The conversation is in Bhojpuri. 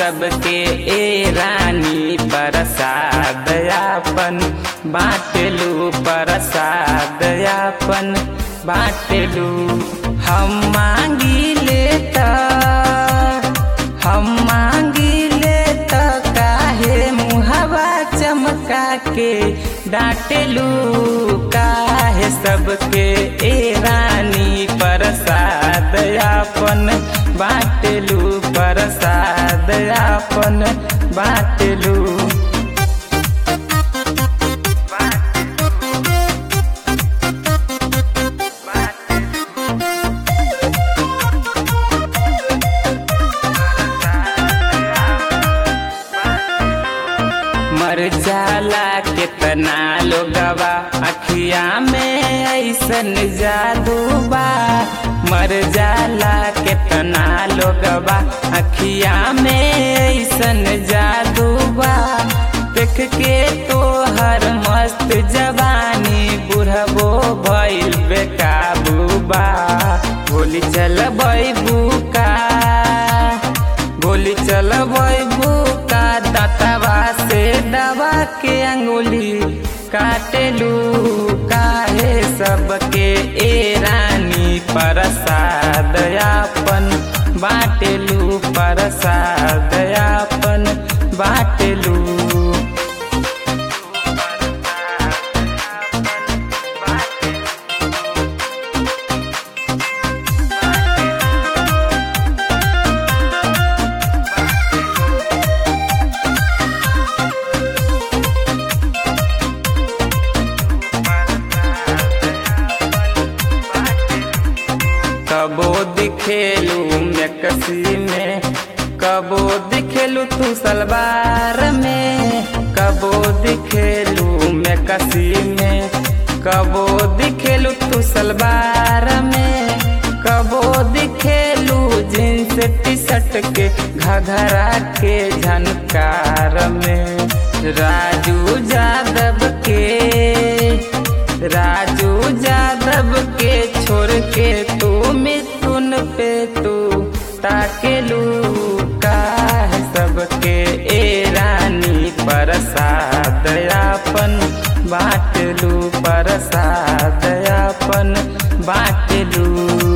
सबके ए रानी प्रसाद यापन बाटलू प्रसाद यापन बाटलू हम मांगी लेता हम मांगी लेता काहे मुहवा चमका के डांटलू काहे सबके ए रानी प्रसाद यापन बाटलू प्रसाद यापन बाटलू मर जाला कितना लोगवा अखिया में ऐसन जादू बा मर जाला कितना लोगवा अखिया में ऐसन जादू बा देख के तो हर मस्त जवानी बुढ़बो भइल बेकाबू बा गोली चल बुका गोली चल बुका दातवा से दवा के अंगुली काटेलू काहे सबके ए रानी प्रसाद यापन बाटेलू प्रसाद यापन बाटेलू कबो दिखेलू मैं कसी में कबो दिखेलू तू सलवार में कबो दिखेलू मैं कसी में कबो दिखेलू तू सलवार में कबो दिखेलू जींस टी शर्ट के घघरा के झनकार में राजू यादव के राजू यादव के छोड़ के तू मिथुन पे तू ताकेलू काहे सबके ए रानी प्रसाद यापन बाटलू प्रसाद यापन बाटलू